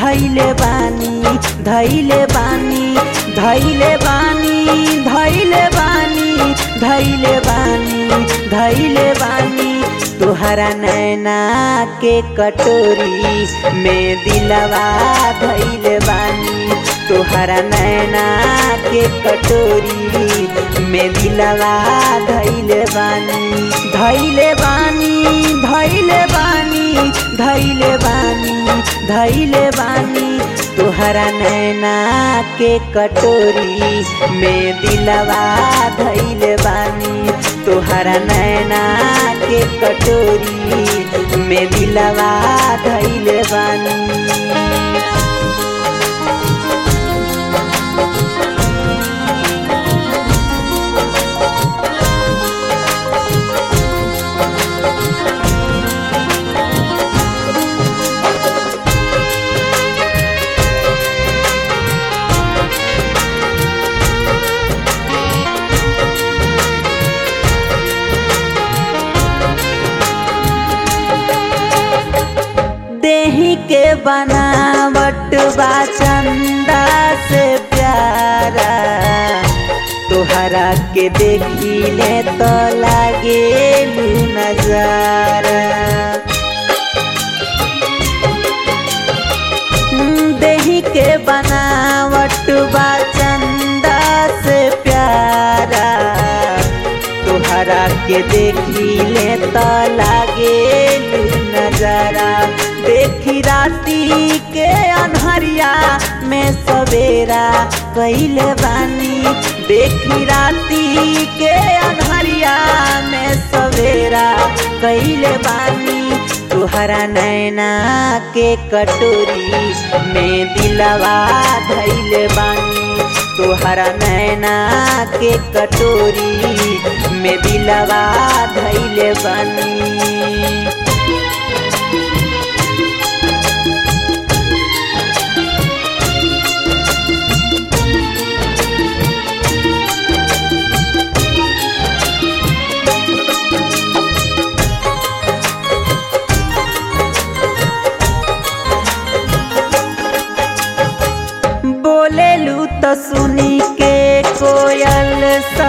धैले बानी धैले बानी धैले बानी धैले बानी धैले बानी धैले बानी तुहरा नैना के कटोरी में दिलवा धैले बानी तुहरा नैना के कटोरी में दिलवा धैले बानी धैले बानी धैले बानी धैले बानी धैले बानी तुहरा नैना के कटोरी में दिलवा धैले बानी तुहरा नैना के कटोरी में दिलवा धैले बानी देही के बनावट बा चंदा से प्यारा तोहरा के देखिले तो लागे नजारा देही के बनावट बा चंदा से प्यारा तोहरा के देखिले तो लागे नजारा देखी राती के अनहरिया में सवेरा कैले बानी देखी राती के अनहरिया में सवेरा कैले बानी तुहरा नैना के कटोरी में दिलवा धैले बानी तुहरा नैना के कटोरी में दिलवा धैले बानी बोलेलू तो सुनी के कोयल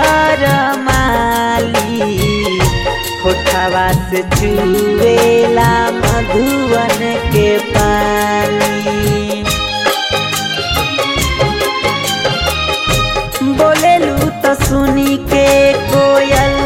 सरमाली होठवा से चुएला मधुवन के पानी बोलेलू तो सुनी के कोयल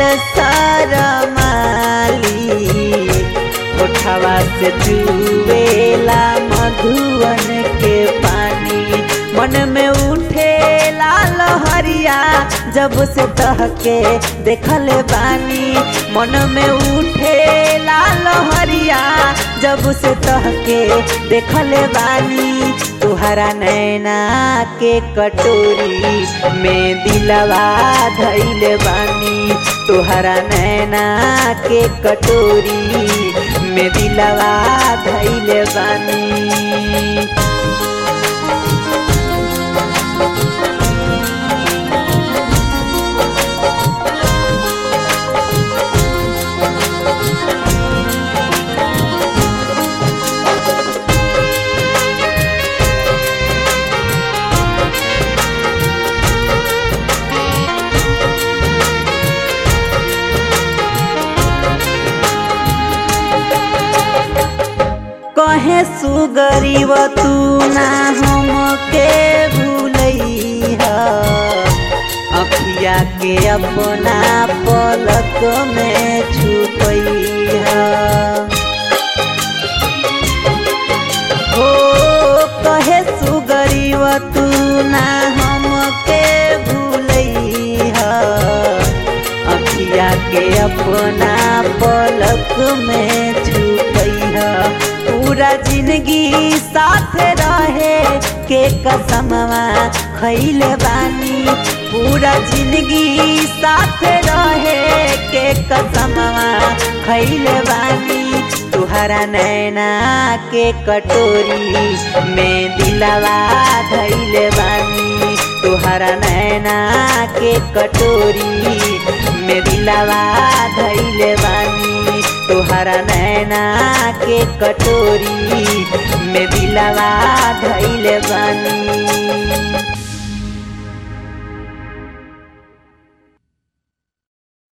सरमाली होठवा से चुएला मधुवन के पानी मन में उठे लाल हरिया जब से तहके देखल बानी मन में उठे लाल हरिया जब से तहके देखल बानी तुहरा नैना के कटोरी में दिलवा धैले बानी तुहरा नैना के कटोरी में दिलवा धैले बानी कहे सुगरीब तू ना हमके भूलैहा अखिया के अपना पलक में छुपैहा हो कहे सुगरीब तू ना हमके भूलैहा अखिया के अपना पलक में छुपैहा पूरा जिंदगी साथ रहे के कसमवा खैले बानी पूरा जिंदगी साथ रहे के कसमवा खैले बानी तुहरा नैना के कटोरी में दिलवा धैले बानी तुहरा नैना के कटोरी में दिलवा धैले बानी तोहरा नैना के कटोरी में दिलवा धैले बानी